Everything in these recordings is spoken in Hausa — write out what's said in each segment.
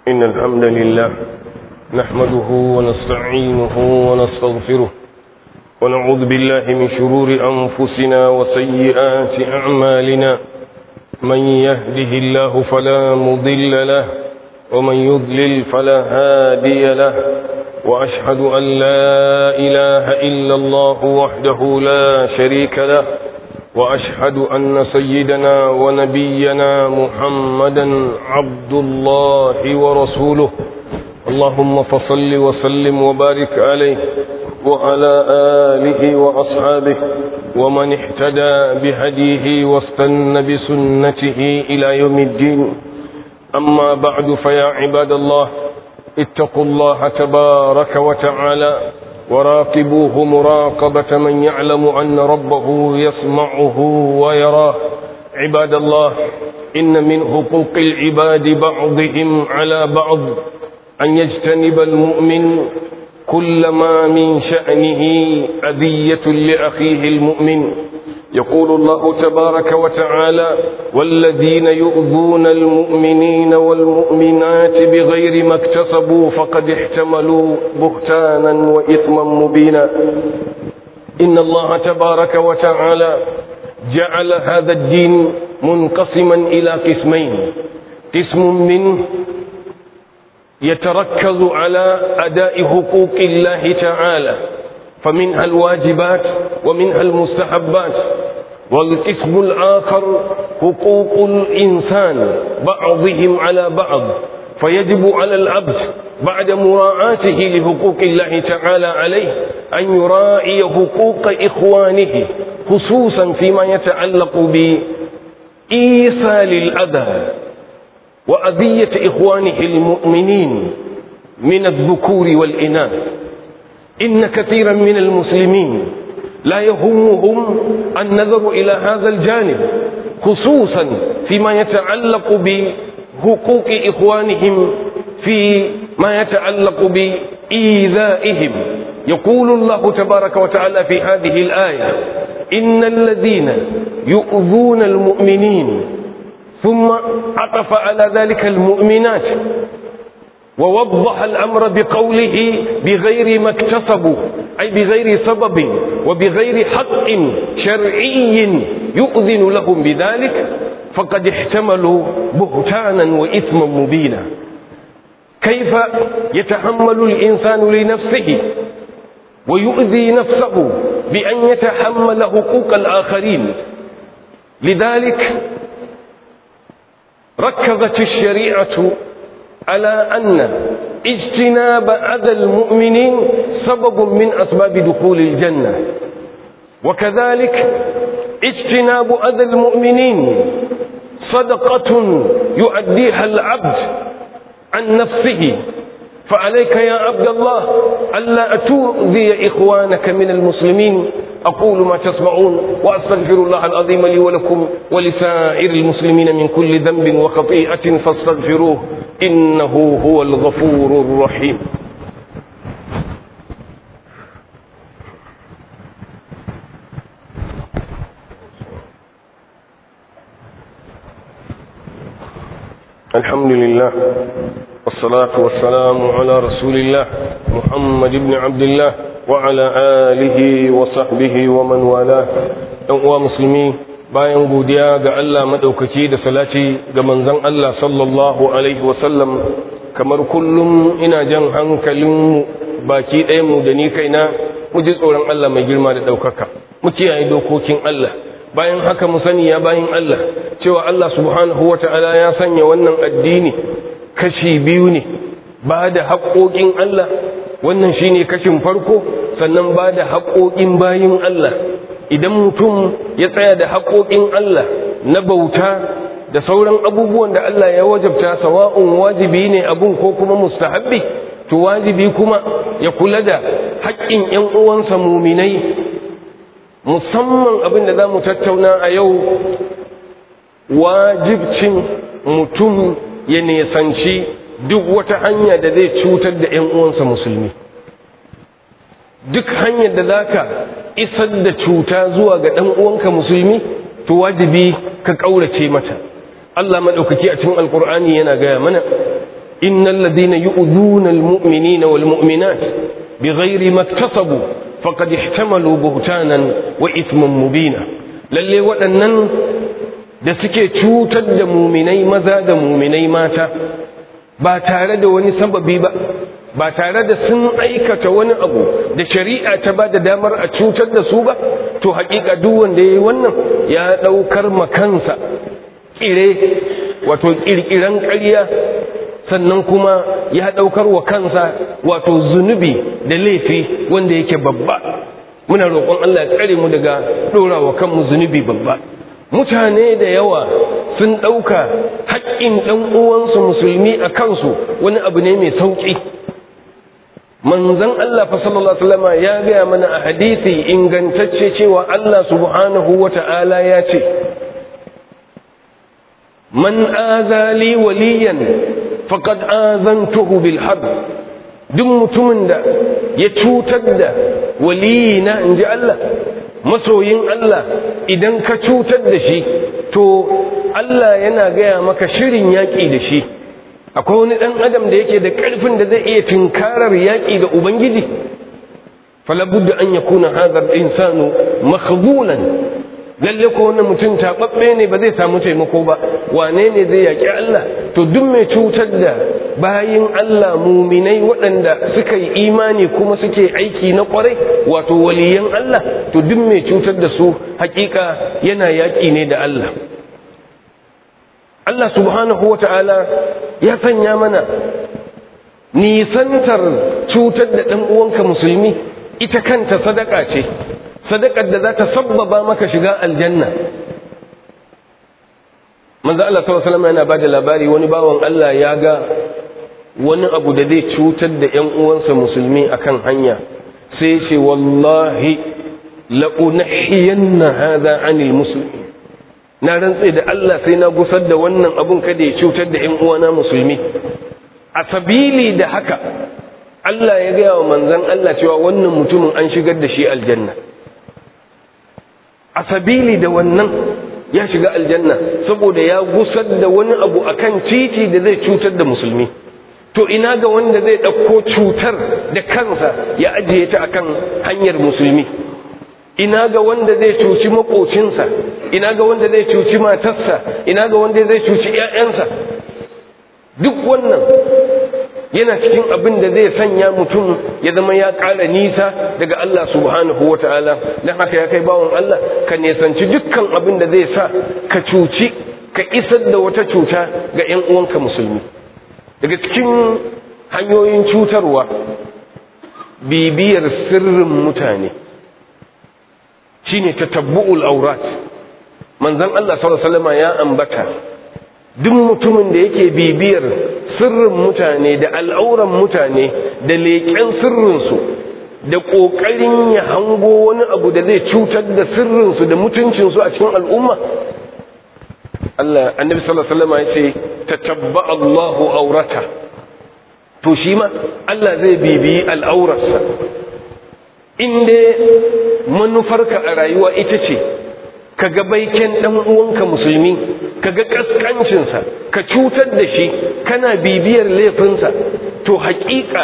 إن الحمد لله نحمده ونستعينه ونستغفره ونعوذ بالله من شرور أنفسنا وسيئات أعمالنا من يهده الله فلا مضل له ومن يضلل فلا هادي له وأشهد أن لا إله إلا الله وحده لا شريك له وأشهد أن سيدنا ونبينا محمدا عبد الله ورسوله اللهم فصل وسلم وبارك عليه وعلى آله وأصحابه ومن اهتدى بهديه واستن بسنته إلى يوم الدين أما بعد فيا عباد الله اتقوا الله تبارك وتعالى وراقبوه مراقبة من يعلم أن ربه يسمعه ويراه عباد الله إن من حقوق العباد بعضهم على بعض أن يجتنب المؤمن كل ما من شأنه أذية لأخيه المؤمن يقول الله تبارك وتعالى والذين يؤذون المؤمنين والمؤمنات بغير ما اكتسبوا فقد احتملوا بهتانا وإثما مبينا إن الله تبارك وتعالى جعل هذا الدين منقسما إلى قسمين قسم منه يتركز على أداء حقوق الله تعالى فمنها الواجبات ومنها المستحبات والقسم الآخر حقوق الإنسان بعضهم على بعض فيجب على العبد بعد مراعاته لحقوق الله تعالى عليه أن يراعي حقوق إخوانه خصوصا فيما يتعلق بإيصال الأذى وأذية إخوانه المؤمنين من الذكور والإناث إن كثيرا من المسلمين لا يهمهم النظر إلى هذا الجانب خصوصا فيما يتعلق بحقوق إخوانهم في ما يتعلق بإيذائهم يقول الله تبارك وتعالى في هذه الآية إن الذين يؤذون المؤمنين ثم عطف على ذلك المؤمنات ووضح الأمر بقوله بغير ما اكتسبوا أي بغير سبب وبغير حق شرعي يؤذن لهم بذلك فقد احتملوا بهتانا وإثما مبينا كيف يتحمل الإنسان لنفسه ويؤذي نفسه بأن يتحمل حقوق الآخرين لذلك ركزت الشريعة على أن اجتناب أذى المؤمنين سبب من أسباب دخول الجنة وكذلك اجتناب أذى المؤمنين صدقة يؤديها العبد عن نفسه فعليك يا عبد الله ألا تؤذي إخوانك من المسلمين أقول ما تسمعون وأستغفر الله العظيم لي ولكم ولسائر المسلمين من كل ذنب وخطيئة فاستغفروه إنه هو الغفور الرحيم الحمد لله والصلاة والسلام على رسول الله محمد بن عبد الله وعلى آله وصحبه ومن والاه ɗan musulmi bayan godiya ga Allah maɗaukaki da salati ga manzon Allah sallallahu alaihi wasallam kamar kullum ina jan hankalinmu baki ɗayanmu da ni kaina mu ji tsoron Allah mai girma da ɗaukaka mu kiyaye dokokin Allah bayan haka mu sani ya bayan Allah cewa Allah subhanahu wa ta'ala ya sanya wannan addini kashi biyu ne ba da haƙoƙin Allah wannan shine kashin farko sannan ba da haƙoƙin bayin Allah idan mutum ya tsaya da haƙoƙin Allah na bauta da sauran abubuwan da Allah ya wajabta sawa'un wajibi ne abun ko kuma mustahabbi to wajibi kuma ya kula da haƙƙin ‘yan uwansa muminai musamman abin da za mu tattauna a yau wajibcin mutum ya nesanci duk wata hanya da zai cutar da 'yan uwansa musulmi duk hanyar da za ka isar da cuta zuwa ga ɗan uwanka musulmi to wajibi ka ƙaurace mata Allah maɗaukaki a cikin alƙur'ani yana gaya mana innal ladina yu'dhuna almu'minina walmu'minat bighairi maktasabu faqad ihtamalu buhtanan wa ithman mubina lalle waɗannan da suke cutar da muminai maza da muminai mata ba tare da wani sababi ba ba tare da sun aikata wani abu da shari'a ta ba da damar a cutar da su ba to hakika duk wanda ya yi wannan ya ɗaukar makansa ƙire wato ƙirƙiran ƙarya sannan kuma ya ɗaukar wa kansa wato zunubi da laifi wanda yake babba muna roƙon Allah ya tsare mu daga ɗora wa kanmu zunubi babba mutane da yawa sun ɗauka haƙƙin ɗan uwansu musulmi a kansu wani abu ne mai sauƙi manzon Allah fa sallallahu alaihi wasallam ya gaya mana a hadisi ingantacce cewa Allah subhanahu wata'ala ya ce man azali waliyan faqad azantuhu bil harb duk mutumin da ya cutar da waliyina inji Allah masoyin Allah idan ka cutar da shi to Allah yana gaya maka shirin yaƙi da shi akwai wani ɗan adam da yake da ƙarfin da zai iya tunkarar yaƙi da ubangiji falabudda an ya kuna hazar insanu makhzulan lalle ko wannan mutum taɓaɓɓe ne ba zai samu taimako ba wane ne zai yaƙi Allah to duk mai cutar da bayin Allah muminai waɗanda suka yi imani kuma suke aiki na ƙwarai wato waliyan Allah to duk mai cutar da su hakika yana yaƙi ne da Allah Allah subhanahu wata'ala ya sanya mana nisantar cutar da ɗan uwanka musulmi ita kanta sadaka ce sadakar da za ta sabbaba maka shiga aljanna manzo Allah sallallahu alaihi wasallam yana bada labari wani bawan Allah ya ga wani abu da zai cutar da ƴan uwansa musulmi akan hanya sai ce wallahi la unahiyanna hadha anil muslimin na rantse da Allah sai na gusar da wannan abun kada ya cutar da ƴan uwana musulmi a sabili da haka Allah ya gaya wa manzon Allah cewa wannan mutumin an shigar da shi aljanna a sabili da wannan ya shiga aljanna saboda ya gusar da wani abu akan titi da zai cutar da musulmi to ina ga wanda zai ɗauko cutar da kansa ya ajiye ta akan hanyar musulmi ina ga wanda zai cuci makocinsa ina ga wanda zai cuci matarsa ina ga wanda zai cuci 'ya'yansa duk wannan yana cikin abin da zai sanya mutum ya zama ya ƙara nisa daga Allah subhanahu wa ta'ala don haka ya kai bawan Allah ka nesanci dukkan abin da zai sa ka cuci ka isar da wata cuta ga 'yan uwanka musulmi daga cikin hanyoyin cutarwa bibiyar sirrin mutane shine tatabbu'ul aurat manzon Allah sallallahu alaihi wasallam ya ambata duk mutumin da yake bibiyar sirrin mutane da al'auran mutane da leƙen sirrinsu da ƙoƙarin ya hango wani abu da zai cutar da sirrinsu da mutuncinsu a cikin al'umma Allah annabi sallallahu alaihi wasallam ya ce tatabba Allahu aurata to shi ma Allah zai bibiyi al'aurarsa inda manufarka a rayuwa ita ce ka ga baiken dan uwanka musulmi ka ga kaskancinsa ka cutar da shi kana bibiyar laifinsa to haƙiƙa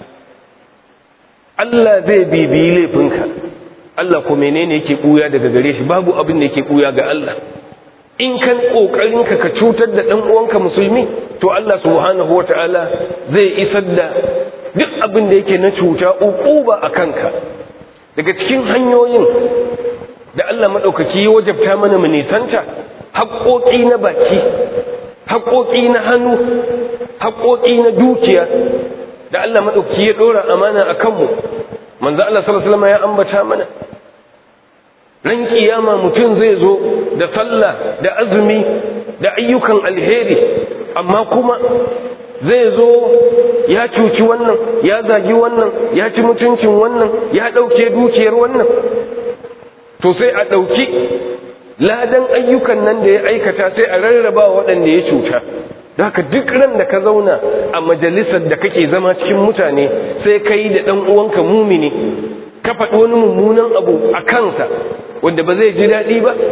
Allah zai bibiyi laifinka Allah ko menene yake buya daga gare shi babu abin da yake buya ga Allah in kan kokarin ka ka cutar da dan uwanka musulmi to Allah subhanahu wataala zai isar da duk abin da yake na cuta uquba akanka daga cikin hanyoyin da Allah maɗaukaki ya wajabta mana mu nisanta haƙoƙi na baki haƙoƙi na hannu haƙoƙi na dukiya da Allah maɗaukaki ya ɗora amana a kanmu manzo Allah sallallahu alaihi ya ambata mana ran kiyama mutum zai zo da sallah da azumi da ayyukan alheri amma kuma zai zo ya cuci wannan ya zagi wannan ya ci mutuncin wannan ya ɗauke dukiyar wannan to sai a ɗauki ladan ayyukan nan da ya aikata sai a rarraba waɗanda ya cuta da haka duk ran da ka zauna a majalisar da kake zama cikin mutane sai ka yi da ɗan uwanka mumini ka faɗi wani mummunan abu a kansa wanda ba zai ji daɗi ba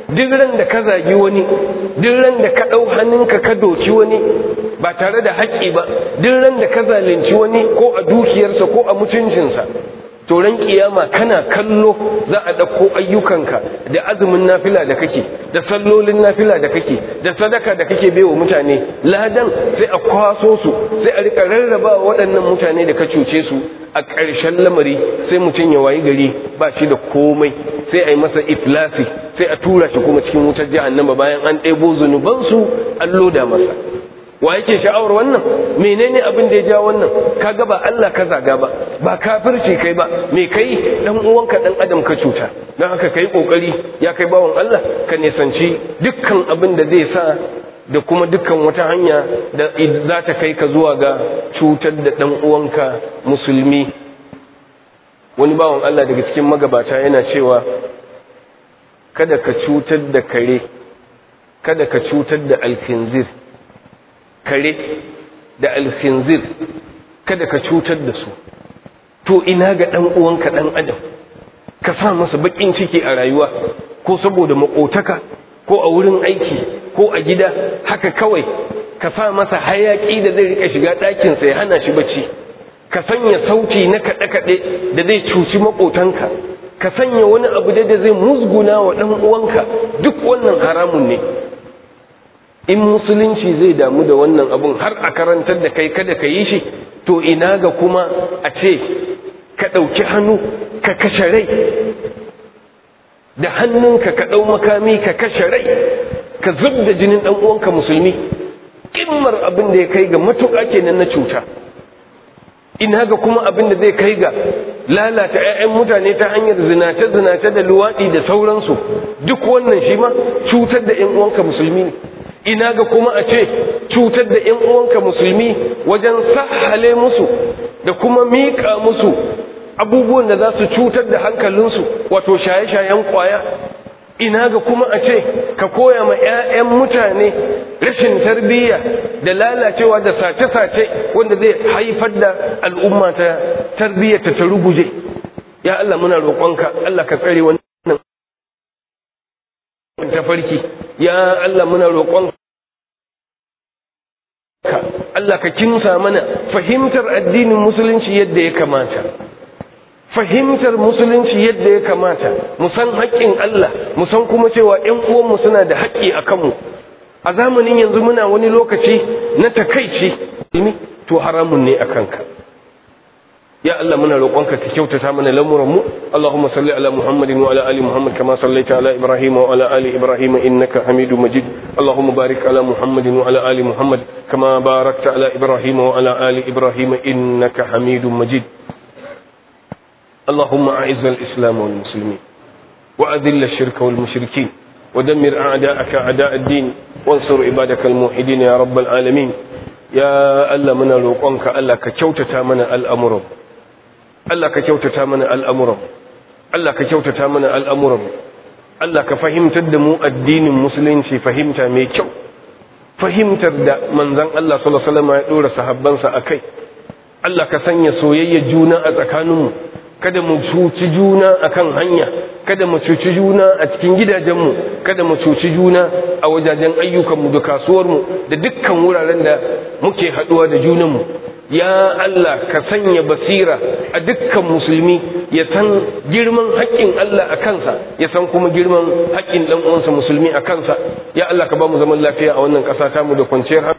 duk ran da ka zagi wani duk ran da ka ɗau hannunka ka doki wani ba tare da haƙƙi ba duk ran da ka zalunci wani ko a dukiyarsa ko a mutuncinsa to ran kiyama kana kallo za a ɗauko ayyukanka da azumin nafila da kake da sallolin nafila da kake da sadaka da kake baiwa mutane ladan sai a kwaso su sai a rika rarraba waɗannan mutane da ka cuce su a ƙarshen lamari sai mutum ya wayi gari ba shi da komai sai a yi masa iflasi sai a tura shi kuma cikin wutar jahannama bayan an ɗebo zunubansu an loda masa wa yake sha'awar wannan menene abin da ya ja wannan kaga ba Allah ka zaga ba ba kafirci kai ba me kai dan uwanka dan adam ka cuta dan haka kai kokari ya kai bawon Allah ka nisanci dukkan abin da zai sa da kuma dukkan wata hanya da za ta kai ka zuwa ga cutar da dan uwanka musulmi wani bawon Allah daga cikin magabata yana cewa kada ka cutar da kare kada ka cutar da alkinzir kare da alkhinzir kada ka cutar da su to ina ga dan uwanka dan adam ka sa masa bakin ciki a rayuwa ko saboda makotaka ko a wurin aiki ko a gida haka kawai ka sa masa hayaki da zai rika shiga ɗakin sa ya hana shi bacci ka sanya sauti na kaɗe-kaɗe da zai cuci makotanka ka sanya wani abu da zai musguna wa ɗan uwanka duk wannan haramun ne in musulunci zai damu da wannan abun har a karantar da kai kada ka yi shi to ina ga kuma a ce ka ɗauki hannu ka kashe rai da hannunka ka ɗau makami ka kashe rai ka zub da jinin ɗan uwanka musulmi ƙimmar abin da ya kai ga matuƙa kenan na cuta ina ga kuma abin da zai kai ga lalata 'ya'yan mutane ta hanyar zinace-zinace da luwaɗi da sauransu duk wannan shi ma cutar da 'yan uwanka musulmi ne ina ga kuma a ce cutar da 'yan uwanka musulmi wajen sahale musu da kuma miƙa musu abubuwan da za su cutar da hankalinsu wato shaye-shayen kwaya ina ga kuma a ce ka koya ma 'ya'yan mutane rashin tarbiyya da lalacewa da sace-sace wanda zai haifar da al'umma ta tarbiyyata ta ruguje ya Allah muna roƙonka Allah ka tsare wannan tafarki ya Allah muna roƙonka Allah ka kinsa mana fahimtar addinin musulunci yadda ya kamata fahimtar musulunci yadda ya kamata mu san haƙƙin Allah mu san kuma cewa ƴan uwanmu suna da haƙƙi a kanmu a zamanin yanzu muna wani lokaci na takaici to haramun ne a kanka ya Allah muna roƙonka ka kyautata mana lamuran mu Allahumma salli ala Muhammadin wa ala ali Muhammad kama sallaita ala Ibrahim wa ala ali Ibrahim innaka Hamidum Majid Allahumma barik ala Muhammadin wa ala ali Muhammad kama barakta ala Ibrahim wa ala ali Ibrahim innaka Hamidum Majid اللهم أعز الإسلام والمسلمين وأذل الشرك والمشركين ودمر أعداءك أعداء الدين وانصر عبادك الموحدين يا رب العالمين يا ألا من روقانك ألا كتوتتا من الأمر ألا كتوتتا من الأمر ألا كتوتتا من الأمر ألا كفهمت الدمو الدين المسلم في فهمت ميكو فهمت الدا من ذن الله صلى الله عليه وسلم يقول صحبانسا أكي ألا كسني سويي جونا أتكانمو kada mu cuci juna akan hanya kada mu cuci juna a cikin gidajenmu kada mu cuci juna a wajajen ayyukanmu da kasuwarmu da dukkan wuraren da muke haduwa da junanmu ya Allah ka sanya basira a dukkan musulmi ya san girman haƙƙin Allah a kansa ya san kuma girman haƙƙin ɗan uwansa musulmi a kansa ya Allah ka ba mu zaman lafiya a wannan ƙasa tamu da kwanciyar